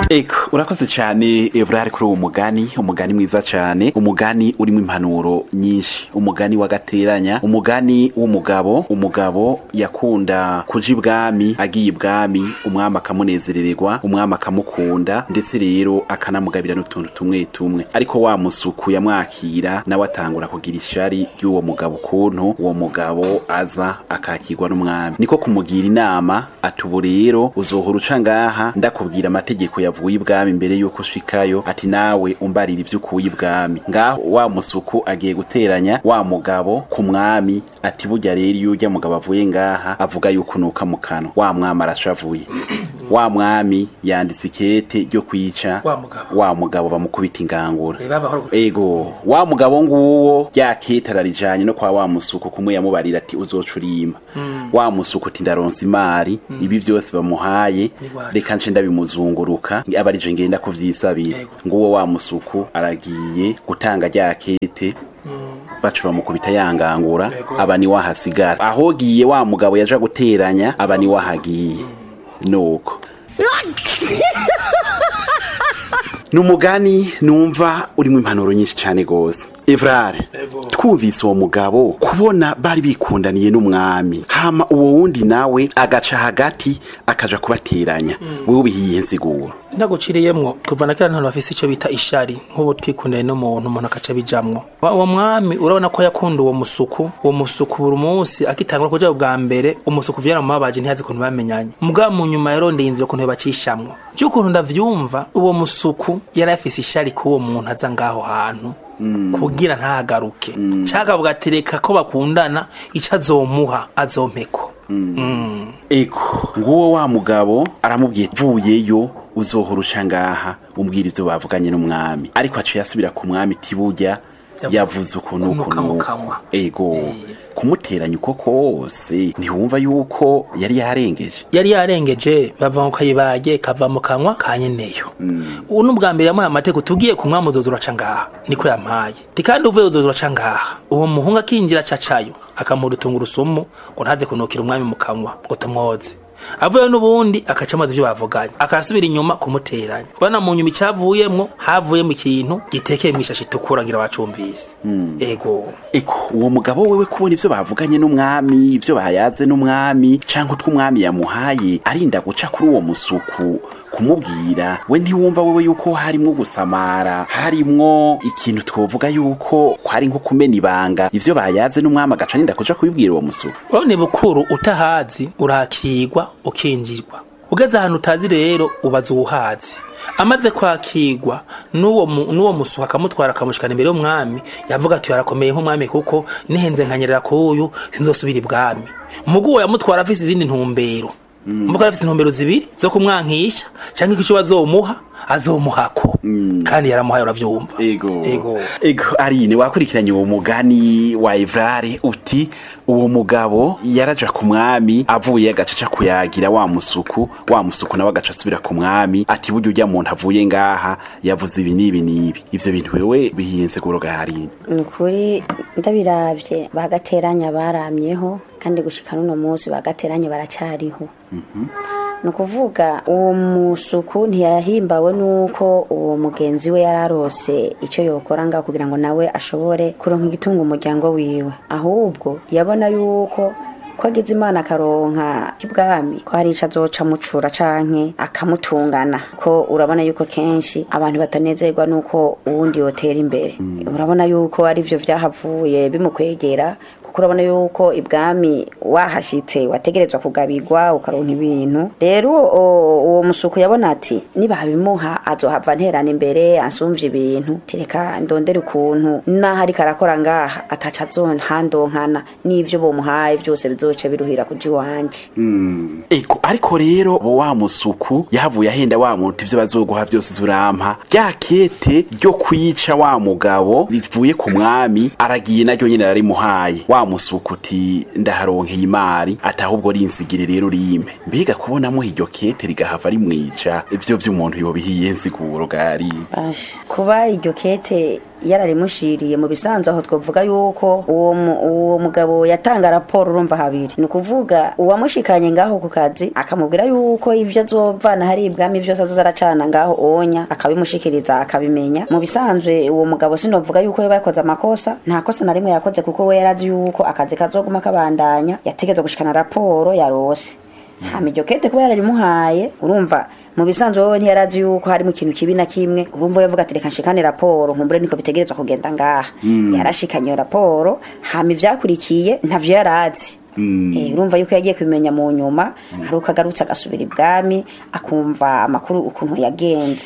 eko urakoze cyane evrari kuri uwo mugani umugani mwiza cyane umugani urimo impanuro nyinshi umugani w'agateranya umugani w'umugabo umugabo yakunda kuja ibwami agiye ibwami umwami akamunezerererwa umwami akamukunda ndetse rero akanamugabira n'utuntu tumwe tumwe ariko wa musuku yamwakira nawe atangura kugira ishari ry'uwo mugabo ukuntu uwo mugabo aza akakirwa n'umwami niko kumugira inama ati ubu rero uzohora uca ngaha ndakubwira amategeko yavuye ibwami mbere yuko ushikayo ati nawe umbarira ibyo ukuye ibwami ngaho wa musuku agiye guteranya wa mugabo ku mwami ati burya rero iyo urya mugabo avuye ngaha avuga yuko unuka mu kanwa wa mwami arashavuye wa mwami yanditse ikete ryo kwica Wa mugabo. wa mugabo bamukubita ingangura Eh, babahora gute? ego wa mugabo nguwo rya kete ararijanye no kwa wa musuku kumwe yamubarira ati uzoca urima wa musuku ati ndaronsa imari ibi byose bamuhaye Ni wacu. reka nce ndabimuzunguruka aba arije ngenda kuvyisabira Yego. nguwo wa musuku aragiye gutanga rya kete bacu bamukubita yangangura Yego. aba ni wahasigara ahogiye wa mugabo yaja guteranya aba ni wahagiye nuko ni umugani numva urimo impanuro nyinshi cyane rwose evrare Yego. twumvise uwo mugabo kubona bari bikundaniye n'umwami hama uwo wundi nawe agaca hagati akaja kubateranya wewe ubihiye nsiguro ntaguciriyemwo kuva na kera ntahantu bafise icyo bita ishari nk'ubu twikundanye n'umuntu umuntu akaca bijamwo Wa- uwo mwami urabona ko yakunda uwo musuku uwo musuku buri munsi akitangura kuja bwa mbere umusuku vyaramubabaje ntiyazi ukuntu bamenyanye mugabo mu nyuma yarondeye inzira ukuntu bacishamwo vy'ukuntu ndavyumva uwo musuku yari afise ishari k'uwo muntu aza ngaho hantu kugira ntagaruke cakavuga ati reka ko bakundana ico azomuha azompeko Mm. eko nguwo wa mugabo aramubwiye vuyeyo uzohora uca ngaha umbwira ivyo bavuganye n'umwami ariko aciye asubira ku mwami tiburya yavuze ukuntu Kunuka mu ukuntu kanwa. ego Eh. kumuteranya uko kose ntiwumva yuko yari yarengeje yari yarengeje bava mu kayibage kava mu kanwa ka nyeneyo ubu ni ubwa mbere yamuhaye amategeko tubwiye ku mwami uzoza uraca ngaha niko yampaye ti kandi uvuye uzoza uraca ngaha uwo muhungu akinjira acacayo akamuha urusungurusumu ngo ntaze kunukira umwami mu kanwa ngo tumwoze avuye n'ubundi akaca amazi ibyo bavuganye akasubira inyuma kumuteranya urabona mu nyuma icyavuyemwo havuyemo ikintu gitekeye mu ishashi itukura ngira bacumvise ego eko uwo mugabo wewe kubona ivyo bavuganye n'umwami ivyo bayaze n'umwami canke utwo umwami yamuhaye arinda guca kuri uwo musuku kumubwira we ntiwumva wewe yuko harimwo gusamara harimwo ikintu twovuga yuko kwari nko kumena ibanga ivyo bayaze n'umwami agaca arinda kuja kubibwira uwo musuku urabona bukuru utahazi urakigwa ukinjirwa ugeze ahantu utazi rero ubaza uwuhazi amaze kwakirwa n'uwo mu- n'uwo musuka akamutwara akamushikana imbere y'umwami yavuga ati yarakomeye nk'umwami kuko nihenze nkanyerera kuyu sinzosubira ibwami mugu uwo yamutwara afise izindi ntumbero mvuga afise intumbero zibiri zo kumwankisha canke icyo bazomuha azomuhako kandi yaramuhaye uravyumva ego ego ego arine wakurikiranye uwo mugani wa evrare uti uwo mugabo yaraja ku mwami avuye agacaca kuyagira wa musuku wa musuku nawe agaca asubira ku mwami ati burya urya muntu avuye ngaha yavuze ibi n'ibi n'ibi ivyo bintu wewe bihiye nseguro ga harine ni ukuri ndabiravye bagateranya baramyeho kandi gushika n'uno munsi bagateranya baracariho ni ukuvuga uwo musuku ntiyahimbawe n'uko uwo mugenzi we yari arose icyo yokora ngaho kugira ngo nawe ashobore kuronka igitunga umuryango wiwe ahubwo yabona yuko ko agize imana akaronka ibwami ko hari ico azoca mucura canke akamutungana ko urabona yuko kenshi abantu batanezerwa nuko uwundi yotera imbere urabona yuko ari vyo vyahavuye bimukwegera kuko urabona yuko ibwami wahashitse wategerezwa kugabirwa ukaronka ibintu rero o- uwo musuku yabona ati nibabimuha azohava nterana imbere ansumvye ibintu tereka ndondere ukuntu naho ariko arakora ngaha ataca azonhandonkana n'ivyo bomuhaye vyose bizoce biruhira kuja iwanje ego ariko rero wa musuku yahavuye ahenda wa muntu ivyo bazoguha vyose zurampa rya kete ryo kwica wa mugabo rivuye ku mwami aragiye naryo nyene rarimuhaye wa musuku uti ndaharonkeye imari ati ahubwo rinsigire rero rimpe mbega kubonamo iryo kete rigahava rimwica ivyo vy'umuntu yobihiye nsiguro gari Basha. kuba iryo kete yararimushiriye mu bisanzwe aho twavuga yuko uwo mu- uwo mugabo yatanga raporo urumva habiri ni ukuvuga uwamushikanye ngaho ku kazi akamubwira yuko ivyo azovana hari ibwami vyose azoza aracana ngaho onya akabimushikiriza akabimenya mu bisanzwe uwo mugabo sinovuga yuko yoba yakoze amakosa nta kosa na rimwe yakoze kuko we yarazi yuko akazi kazoguma kabandanya yategetswe gushikana raporo yarose hama iryo kete kuba yararimuhaye urumva mu bisanzwe wowe ntiyarazi yuko harimo ikintu kibi na kimwe urumva yavuga ati reka nshikane raporo nkumbure niko bitegerezwa kugenda ngaha yarashikanye iyo raporo hama ivyakurikiye ntavyo yarazi Eh, urumva yuko yagiye kubimenya mu nyuma hari uko agarutse agasubira ibwami akumva amakuru ukuntu yagenze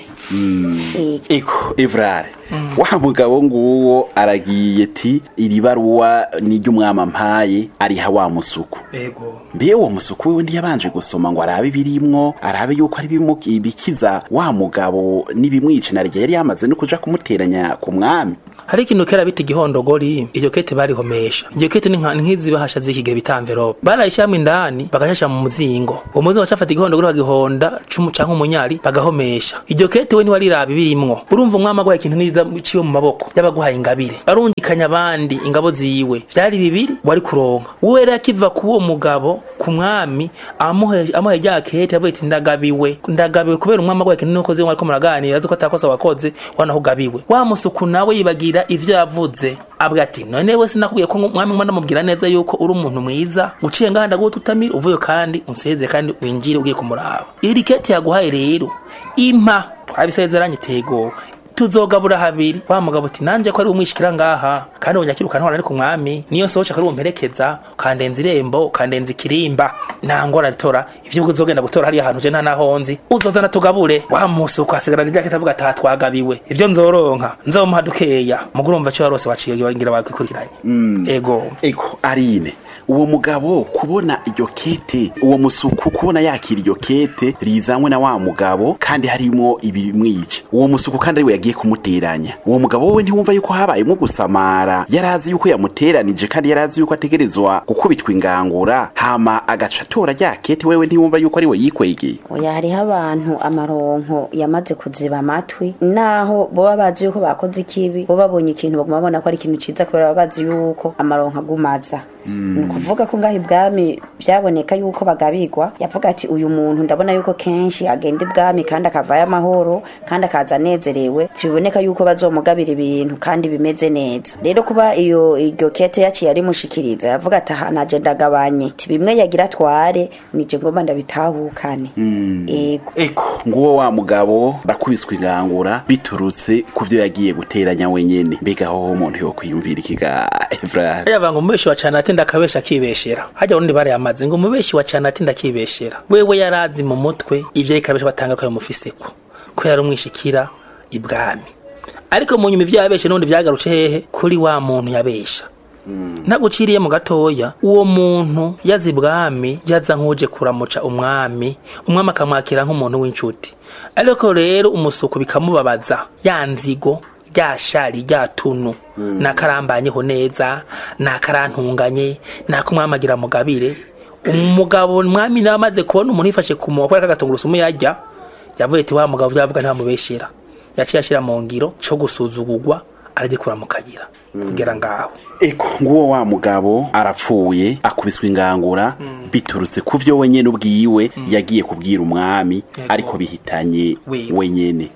Eh, eko evrare wa mugabo nguwo aragiye ti iri baruwa n'iry'umwami ampaye ariha wa musuku ego mbe uwo musuku wewe ntiyabanje gusoma ngo arabe ibirimwo arabe yuko ari bimu- ibikiza wa mugabo n'ibimwica na rya yari yamaze no kuja kumuteranya ku mwami hari ikintu kera bita igihondogori iryo kete barihomesha iryo kete ni nka- ni nk'izi bahasha z'iki gihe bita envelope barayishyiramo indani bagashasha mu muzingo uwo muzingo bacafata igihondogori bagihonda cumu canke umunyari bagahomesha iryo kete we ntiwariraba ibirimwo urumva umwami agwaye ikintu niza ciwe mu maboko y'abaguhaye ingabire barungikanya abandi ingabo ziwe vyari bibiri wari kuronka uwe rero akiva ku uwo mugabo ku mwami amuhe amuhe rya kete yavuye ati ndagabiwe ndagabiwe kubera umwami agwaye ikintu nuko ziwe ariko muraganira azi ko atakosa wakoze wanaho ugabiwe wa musuku nawe yibagira ivyo yavuze abwa ati none we sinakubwiye ko mwami mwana mubwira neza yuko uri umuntu mwiza uciye ngaha ndaguha tutamira uvuye kandi unseze kandi winjire ugiye kumuraba iri kete yaguhaye rero impa twabisezeranye tego tuzogabura habiri wa mugabo ati nanje ko ari umwishikira ngaha kandi unyakirukana hora ari ku mwami niyo sohoca kari umperekeza kandenza irembo kandenza ikirimba nangora ritora ivyo uzogenda gutora hariya hantu je nta naho nzi uzozana tugabure wa musi ukasigara nirya kitavuga ata twagabiwe ivyo nzoronka nzomuha dukeya muguru umva cyo warose waciye ngira bakikurikiranye ego eko arine uwo mugabo kubona iryo kete uwo musuku kubona yakira iryo kete rizanywe na wa mugabo kandi harimo ibimwica uwo musuku kandi ariwe yagiye kumuteranya uwo mugabo wowe ntiwumva yuko habayemo gusamara yarazi yuko yamuteranije kandi yarazi yuko ategerezwa gukubitwa ingangura hama agaca atora rya kete wewe ntiwumva yuko ariwe yikwegeye oya hariho abantu amaronko yamaze kuziba amatwi naho boba bazi yuko bakoze ikibi bo babonye ikintu baguma babona ko ari ikintu ciza kubera baba bazi yuko amaronko agumaza ni ukuvuga ko ngaho ibwami byaboneka yuko bagabigwa yavuga ati uyu muntu ndabona yuko kenshi agenda ibwami kandi akavayo amahoro kandi akaza anezerewe tibiboneka yuko bazomugabira ibintu kandi bimeze neza rero kuba iyo iryo kete yaciye arimushikiriza yavuga ati aha naje ndagabanye ti bimwe yagira atware nije ngomba ndabitahukane ego eko nguwo wa mugabo bakubiswe ingangura biturutse ku byo yagiye guteranya wenyene mbega aho umuntu yokwiyumvira ikiga evrare yava ngo umubeshi wa cana atinda akabesha akibeshera hajya urundi barayamaze ngo umubeshi wa cana atinda akibeshera wewe yarazi mu mutwe ivyo ikabesha batanga ko yamufiseko ko yari umwishikira ibwami ariko mu nyuma ivyo yabeshe n'ubundi vyagarutse hehe kuri wa muntu yabesha ntaguciriye mu gatoya uwo muntu yaza ibwami yaza nk'uje kuramuca umwami umwami akamwakira nk'umuntu w'inshuti ariko rero umusuku bikamubabaza ya nzigo rya shari rya tunu nakarambanyeho neza nakarantunganye nakumwamagira mugabire umugabo mwami nawe amaze kubona umuntu yifashe ku munwa kubera kagatungurusumu yarya yavuye ati wa mugabo vyavuga ntamubeshera yaciye ashira mu ngiro co gusuzugurwa aragikura mu kayira kugera ngaho eko nguwo wa mugabo arapfuye akubiswe ingangura biturutse ku vyo wenyene ubwiwe yagiye kubwira umwami Ego. ariko bihitanye Wiwe. wenyene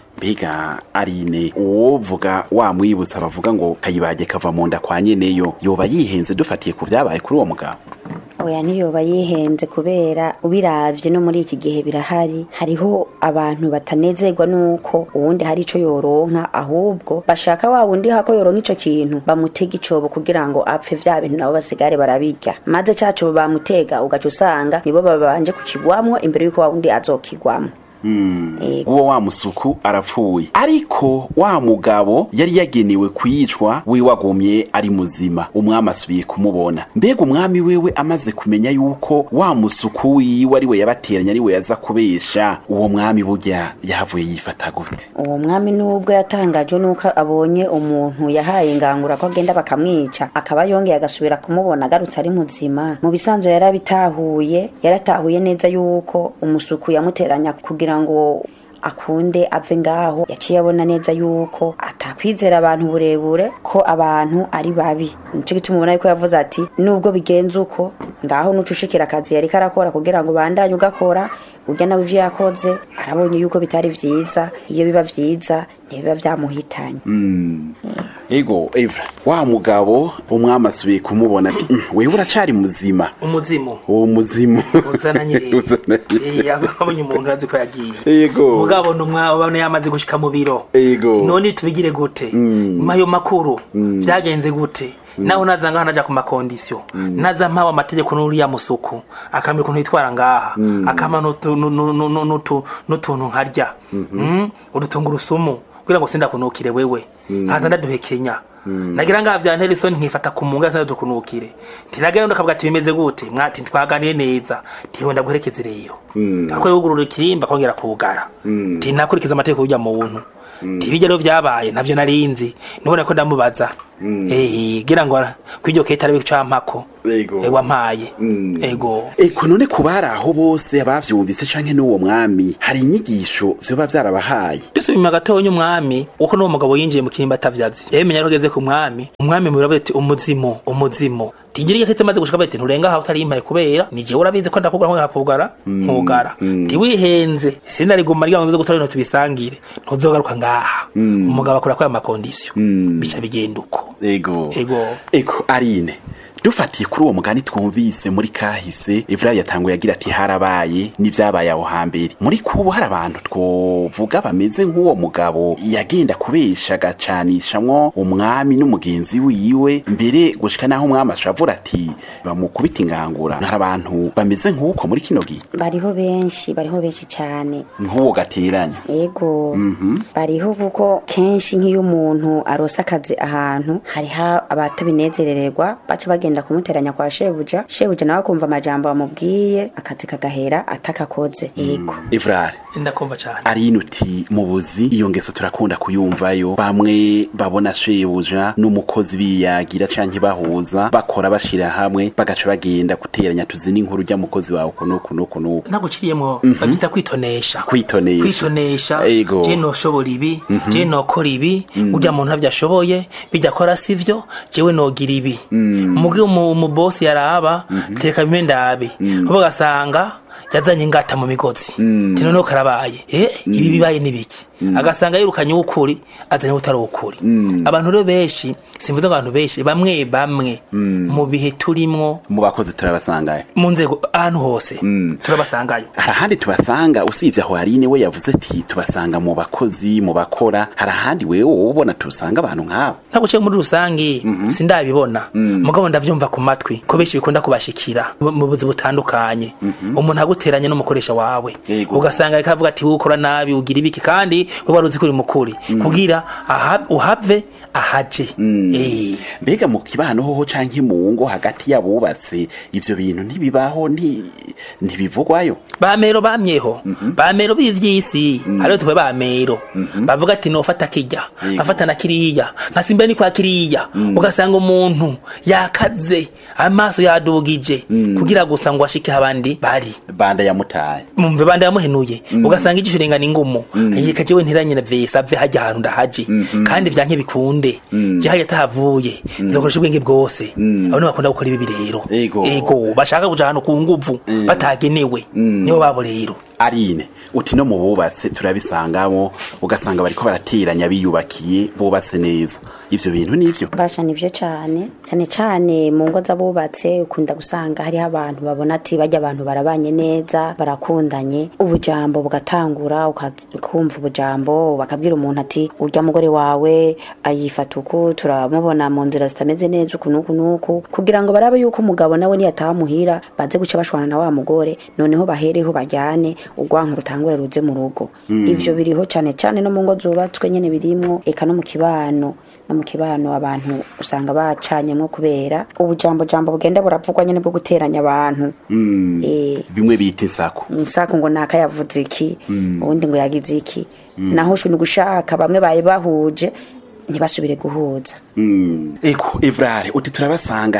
mbega arine uwovuga wamwibutsa bavuga ngo kayibage kava mu nda kwa nyeneyo yoba yihenze dufatiye ku vyabaye kuri uwo mugabo oya ntiyoba yihenze kubera ubiravye no muri iki gihe birahari hariho abantu batanezerwa nuko uwundi hari ico yoronka ahubwo bashaka wa wundi hako yoronka ico kintu bamutega icobo kugira ngo apfe vya bintu nabo basigare barabirya maze ca cobo bamutega ugaca usanga nibo babanje kukigwamwo imbere yuko wa wundi azokigwamwo Ego. uwo wa musuku arapfuye ariko wa mugabo yari yagenewe kwicwa we wagumye ari muzima umwami asubiye kumubona mbega umwami wewe amaze kumenya yuko wa musuku wiwe ari we yabateranya ari we yaza kubesha uwo mwami burya yahavuye yifata gute uwo mwami nubwo yatangajwe nuko abonye umuntu yahaye ingangura ko agenda bakamwica akaba yongeye agasubira kumubona agarutse ari muzima mu bisanzwe yarabitahuye yaratahuye neza yuko umusuku yamuteranya kugira ngo akunde ave ngaho yaciye abona neza yuko atakwizera abantu burebure ko abantu ari babi nico gituma ubona yuko yavuze ati nubwo bigenze uko ngaho nucushikira akazi yari karakora kugira ngo bandanye ugakora urya nawe ivyo yakoze arabonye yuko bitari vyiza iyo biba vyiza ntibiba vyamuhitanye ego evra wa mugabo umwami asubiye kumubona ati "Mm, wewe uracari muzima umuzimu uwo muzimu uzananye Uzananye. Eh, abonye umuntu azi ko yagiye Yego. mugabo numwabone yamaze gushika mu biro Yego. Ati, none tubigire gute nyuma ayo makuru vyagenze gute naho naza ngaha naja ku makondisiyo naza mpawe amategeko n'uriya musuku akamira ukuntu yitwara ngaha akama n'utu- nu- nu- nu- nu- n'utu- n'utuntu nkarya Mm, udutungurusumu kugira ngo sindakunukire wewe nkaza ndaduhekenya nagira ngaha vya Nelson nkifata ku munga sasa dukunukire ntiragira ndo kavuga ati bimeze gute mwati twaganiye neza ntiho ndaguherekeze rero ako yugurura ikirimba kongera kugara nti nakurikiza amategeko y'ujya mu buntu ntibijya rero vyabaye navyo narinzi nubona ko ndamubaza eh gira ngo kwiryo kete arabe campako Ego. ego ampaye Mm. ego eko none ku bari aho bose abavyumvise canke n'uwo mwami hari inyigisho vyoba vyarabahaye dusubima gatonya umwami uko n'uwo mugabo yinjiye mu kirimba atavyazi yemenya ko ageze ku mwami umwami muravuze ati umuzimu umuzimu tigira iyo kete maze gushika bati nturenga aho utarimpaye kubera ni jewe urabizi ko ndakugara nkongera kugara nkugara ntiwihenze sinariguma rya ngo gutora ibintu tubisangire ntuzogaruka ngaha umugabo akora kwa makondisiyo bica bigenda uko ego Ego. eko arine dufatiye kuri uwo mugani twumvise muri kahise evra yatanguye agira ati harabaye n'ivyabaye aho hambere muri kubu hari abantu twovuga bameze nk'uwo mugabo yagenda kubesha agacanishamwo umwami n'umugenzi wiwe mbere gushika naho umwami ashavura ati bamukubita ingangura hari abantu bameze nk'uko muri kino gihe bariho benshi bariho benshi cyane nk'uwo gateranya ego bariho kuko kenshi nk'iyo umuntu arose akazi ahantu hariho abatabinezerererwa baca bagenda kumuteranya kwa shebuja shebuja nawe akumva amajambo bamubwiye akazi kagahera atakakoze ego evrare ndakumva cane arine uti mu buzi iyo ngeso turakunda kuyumvayo bamwe babona shebuja n'umukozi biyagira canke bahuza bakora bashira hamwe bagaca bagenda guteranya tuzi n'inkuru rya mukozi wawe kuno kuno kuno naguciriyemwo babita kwitonesha Kwitonesha. kwitonesha Ego. je noshobora ibi je nokora ibi urya muntu ntavyo ashoboye bijya akora sivyo jewe nogira ibi mugi umubosi yaraba teka bimwe ndabe bo gasanga yazanye ingata mu migozi tino no karabaye eh ibi bibaye nibiki agasanga yirukanye ukuri azanye utari ukuri abantu rero benshi simvuze ngo abantu benshi bamwe bamwe mu bihe turimwo mu bakozi turabasangayo mu nzego ahantu hose turabasangayo hari ahandi tubasanga usibye aho harine we yavuze ati tubasanga mu bakozi mu bakora hari ahandi wewe wowe ubona tubasanga abantu nk'abo ntabwo uciye muri rusange sindabibona mugabo ndavyumva ku matwi ko benshi bikunda kubashikira mu mu buzi butandukanye umuntu aguteranye n'umukoresha wawe Yego. ugasanga ariko avuga ati wowe ukora nabi ugira ibiki kandi we wari uzi ko uri mukuri kugira aha- uhave ahaje Eh. mbega mu kibano hoho canke mu ngo hagati y'abubatse ivyo bintu ntibibaho nti- ntibivugwayo bamero bamyeho bamero b'ivyisi hariho tuwe bamero bavuga ati nofata kirya Yego. afata na kiriya nkasimba ni kwa kiriya ugasanga umuntu yakaze amaso yadugije kugira gusa ngo ashike abandi bari banda yamutaye mumve bandi yamuhenuye ugasanga igisho rengana ingumu yeka jewe ntiranye na vesa ave hajya ahantu ndahaje kandi vyanke bikunde je hajya atahavuye nzokoresha ubwenge bwose abo bakunda gukora ibi rero Ego. ego bashaka kuja ahantu ku nguvu batagenewe nibo babo rero arine uti no mu bubatse turabisangamo ugasanga bariko barateranya biyubakiye bubatse neza ivyo bintu nivyo basha nivyo cane cane cane mu ngo z'abubatse ukunda gusanga hariho abantu babona ati bajya abantu barabanye neza barakundanye ubujambo bugatangura uka- ukumva ubujambo bakabwira umuntu ati urya mugore wawe ayifata uku turamubona mu nzira zitameze neza uku nuku nuku kugira ngo barabe yuko umugabo nawe niyataha muhira baze guca bashwana na wa mugore noneho bahereho bajyane urwanka rutangure ruze mu rugo ivyo biriho cane cane no mu ngo zubatswe nyene birimwo eka no mu kibano no mu kibano abantu usanga bacanyemwo kubera ubujambo jambo bugenda buravugwa nyene bwo guteranya abantu eh bimwe bita insako insako ngo naka yavuze iki ubundi ngo yagize iki naho shu ni gushaka bamwe baye bahuje ntibasubire guhuza eko evrare uti turabasanga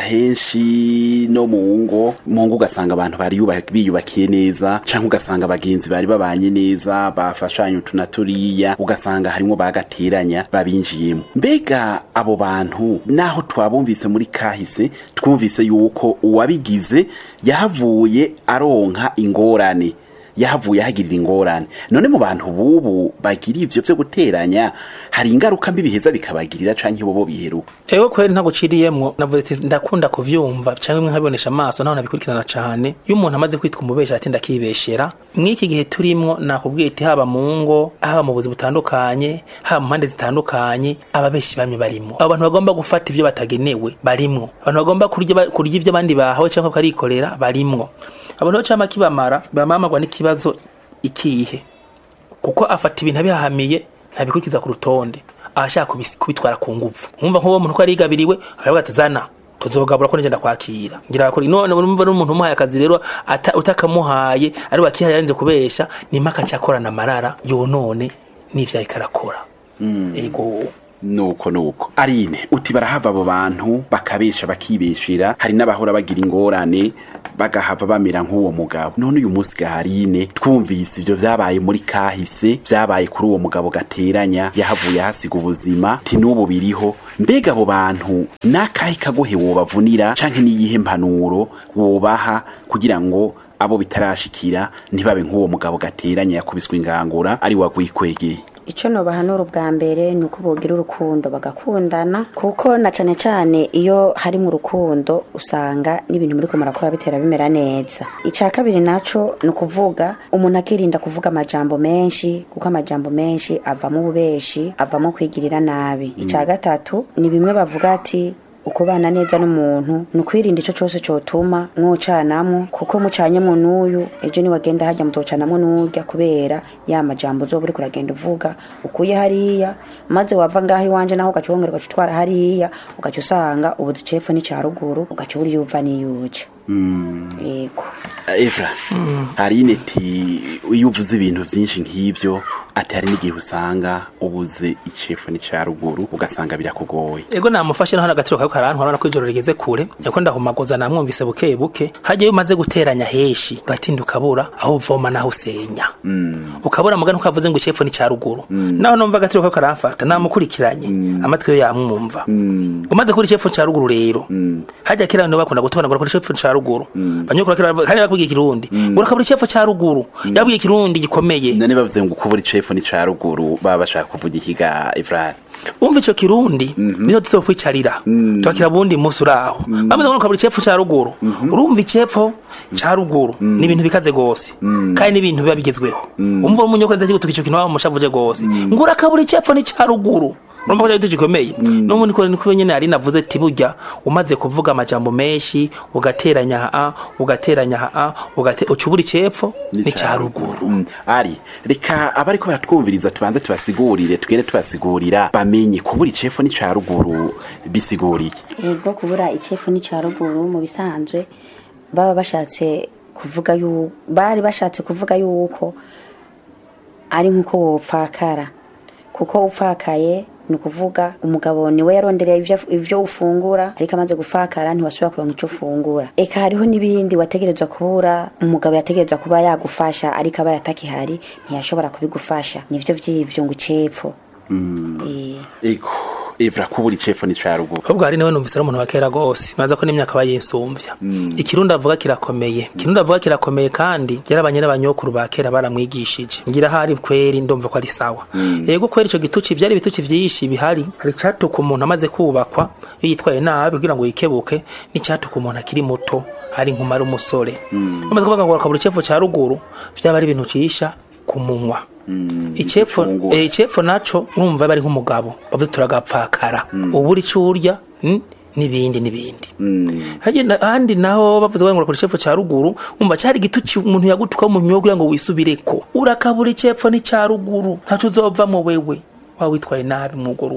henshi no mu ngo mu ngo ugasanga abantu bari yuba- biyubakiye neza canke ugasanga abagenzi bari babanye neza bafashanye utu na turiya ugasanga harimwo bagateranya babinjiyemo mbega abo bantu naho twabumvise muri kahise twumvise yuko uwabigize yahavuye aronka ingorane yahavuye ahagirira ingorane none mu bantu bubu bagira ivyo vyo guteranya hari ingaruka mbi biheza bikabagirira canke bobo biheruka Ewe kweli ntaguciriyemwo navuze ati ndakunda kuvyumva canke mwe nkabibonesha amaso naho nabikurikirana cane iyo umuntu amaze kwitwa umubesha ati ndakibeshera mw'iki gihe turimwo nakubwiye ati haba mu ngo haba mu buzi butandukanye haba mu mpande zitandukanye ababeshi bamwe barimwo abantu bagomba gufata ivyo batagenewe barimwo abantu bagomba kurya ba- kurya ivyo abandi bahawe canke bakarikorera barimwo abantu bacama kibamara bamamagwa n'ikibazo ikihe kuko afata ibintu abihahamiye ntabikurikiza ku rutonde abashaka kubis- kubitwara ku nguvu mwumva nk'uwo muntu ko yarigabiriwe aravuga ati zana tuzogabura ko nije ndakwakira ngira ko none urumva n'umuntu umuhaye akazi rero ata- utakamuhaye ari wakihaye yanze kubesha nimaka cyakorana amarara yonone n'ivyo ariko arakora ego nuko nuko arine uti barahava abo bantu bakabesha bakibeshera hari n'abahora bagira ingorane bagahava bamera nk'uwo mugabo none uyu munsi gaharine twumvise ivyo vyabaye muri kahise vyabaye kuri uwo mugabo gateranya yahavuye ahasiga ubuzima ti n'ubu biriho mbega abo bantu n'akahe kagohe wobavunira canke n'iyihe mpanuro wobaha kugira ngo abo bitarashikira ntibabe nk'uwo mugabo gateranya yakubiswe ingangura ari wagwikwegeye icyo nobahanura ubwa mbere ni uko bogira urukundo bagakundana kuko na cane cane iyo hari mu rukundo usanga n'ibintu muri ko murakora bitera bimera neza icya kabiri naco ni ukuvuga umuntu akirinda kuvuga amajambo menshi kuko amajambo menshi avamo ububeshi avamo kwigirira nabi icya gatatu ni bimwe bavuga ati ukubana neza n'umuntu ni ukwirinda icyo cyose cyotuma mwocanamwo kuko mucanyemo n'uyu ejo niwagenda hajya mutocanamwo n'urya kubera ya majambo uzoba uriko uragenda uvuga ukuye hariya maze wava ngaho iwanje naho ugaca wongera ugaca utwara hariya ugaca usanga ubuzi cepfo n'icya ruguru ugaca uri yuva n'iyuja yego Evra hari ineti iyo uvuze ibintu byinshi nk'ibyo ati hari n'igihe usanga ubuze icefu n'icya ruguru ugasanga birakugoye ego namufashe naho n'agaciro kawe karantwara urabona ko ijoro rigeze kure niko ndahumagoza namwumvise buke buke hajya iyo umaze guteranya heshi ugatinda ukabura aho uvoma naho usenya ukabura mugani uko avuze ngo icepfo ni cya ruguru naho numva agaciro kawe karamfata namukurikiranye amatwi yo yamwumva umaze kubura icepfo cya ruguru rero hajya kera abantu bakunda gutobana ngo icepfo cya ruguru banyukura kera kandi bakubwiye ikirundi ngo urakabura icepfo cya ruguru yabwiye ikirundi gikomeye none bavuze ngo ukubura icefu n'icya ruguru baba bashaka kuvuga ikiga Evra umva ico kirundi niho tuzo kwicarira twakira bundi musi uraho bamaze ngo kabura icepfo ca ruguru urumva icepfo ca ruguru ni ibintu bikaze gose kandi ni ibintu biba bigezweho umva umunyoko ndaje gutuka ico kintu waba mushavuje gose ngo urakabura icepfo ni ca ruguru urumva ko cyari gikomeye n'ubundi ko niko nyene ari navuze ati burya umaze kuvuga amajambo menshi ugateranya a ugateranya a ugate ucubura icepfo ni ca ruguru Mm, ari reka abariko baratwumviriza tubanze tubasigurire tugende tubasigurira bamenye kubura icefu n'icya ruguru bisiguriye yego kubura icefu n'icya ruguru mu bisanzwe baba bashatse kuvuga yu bari bashatse kuvuga yuko ari nk'uko wopfakara kuko upfakaye ni ukuvuga umugabo niwe yarondereye ivyo- ivyo ufungura ariko amaze gupfakara ntiwasubira kuronka ico ufungura eka hariho n'ibindi wategerezwa kubura umugabo yategerezwa kuba yagufasha ariko aba yatakihari ntiyashobora kubigufasha nivyo vy'ivyo ngo icepfo Eh. ego Evra kubura icefu n'icya ruguru ahubwo hari nawe numvise ari umuntu wa kera gose maze ko n'imyaka aba yinsumvya ikirundi avuga kirakomeye ikirundi avuga kirakomeye kandi yarabanye n'abanyokuru ba kera baramwigishije ngira hari kweri ndumva ko ari sawa yego kweri ico gituci vyari ibituci vyinshi bihari hari icatuka umuntu amaze kubakwa iyo yitwaye nabi kugira ngo yikebuke n'icatuka umuntu akiri muto hari nkumara umusore bamaze kuvuga ngo akabura icepfo ca ruguru vyaba ari ibintu cisha ku munwa icepfo gifungura. eh, icepfo naco urumva bari nk'umugabo bavuze turagapfakara ubura ico urya mm, n'ibindi n'ibindi Hajye na- ahandi naho bavuze ngo urakora icepfo ca ruguru umva cari igituci umuntu yagutuka mu nyogo kugira ngo wisubireko urakabura icepfo ni ca ruguru ntaco uzovamo wewe waba witwaye nabi mw'urwo rugo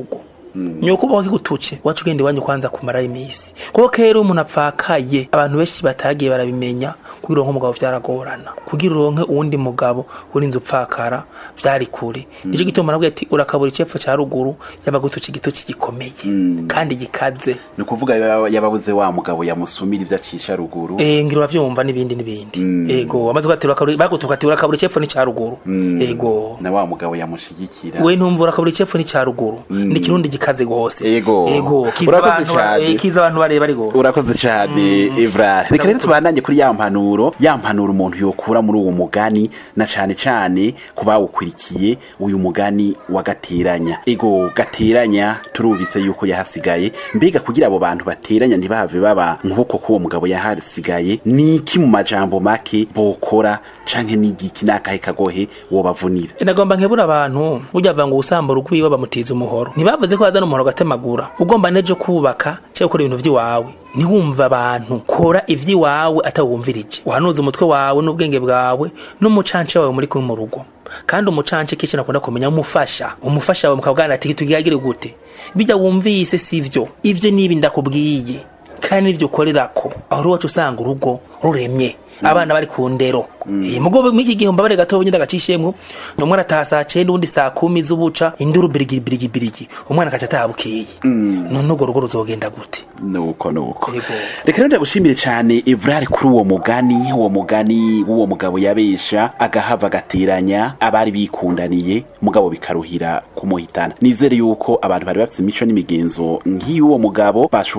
nyoko ubaho kigutuce wacu ugenda iwanyu kwanza kumarayo iminsi kuko kera umuntu apfakaye abantu benshi batagiye barabimenya kugira uronke umugabo vyaragorana kugira uronke uwundi mugabo urinze upfakara vyari kure nico gituma nabwiye ati urakabura icepfo ca ruguru yabagutuca igituci gikomeye kandi gikaze ni ukuvuga yaba- yababuze wa mugabo yamusumira ibyo acisha ruguru Eh ngira uravyumva n'ibindi n'ibindi ego wamaze kugatira urakabura bagutuka ati urakabura icepfo ni ca ruguru ego na wa mugabo yamushigikira we ntumva urakabura icepfo ni ca ruguru ni kirundi gikaze gose Ego. ego kiza Urakoze abantu ba- cane. eh, kiza abantu bareba ari gose urakoze cyane Evrard reka rero tubandanye kuri ya mpanuro ya mpanuro umuntu yokura muri uwo mugani na cane cane ku bawukurikiye uyu mugani wa gateranya ego gateranya turumvise yuko yahasigaye mbega kugira abo bantu bateranya ntibave baba nk'uko k'uwo mugabo yahasigaye ni iki mu majambo make bokora canke n'igiki n'akahe kagohe wobavunira nagomba nkebura abantu burya bava ngo usambura urwiwe bamutiza umuhoro ntibavuze ko bazana umuhoro gatemagura ugomba nejo kubaka cyangwa gukora ibintu vy'iwawe ntiwumve abantu kora ivy'iwawe atawumvirije uhanuze umutwe wawe n'ubwenge bwawe n'umucanci wawe muri kumwe mu rugo kandi umucanci kenshi nakunda kumenya umufasha umufasha wawe mukabwana ati tugihagire gute bijya wumvise sivyo ivyo nibi ndakubwiye kandi nivyo ukorerako aho uri wacu usanga urugo ruremye abana bari ku ndero Eh, mugo mwiki gihe mbabare gato nyine agacishemwo umwana ataha saa cenda uwundi saa kumi z'ubuca induru birigi birigi birigi umwana akaca ataha bukeye none urwo rugo ruzogenda gute nuko nuko Ego. reka rero ndagushimire cyane Evrard kuri uwo mugani uwo mugani w'uwo mugabo yabesha agahava agateranya abari bikundaniye mugabo bikaruhira kumuhitana nizere yuko abantu bari bafite imico n'imigenzo nk'iy'uwo mugabo bashobora